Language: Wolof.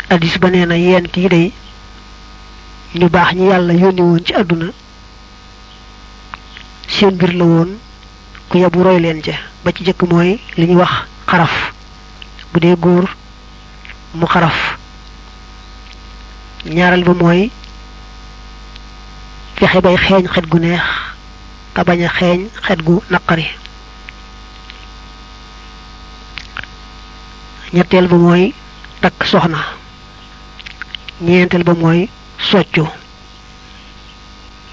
addis ba nee na yent yi day ñu baax ñi yàlla yónni woon ci àdduna seen mbir la woon ku yebu roy leen ca ba ci jëkk mooy li ñuy wax xaraf bu dee góor mu xaraf ñaareel ba mooy fexe bay xeeñ xet gu neex te bañ a xeeñ xet gu naqari ñetteel ba mooy takk soxna ñeenteel ba mooy soccu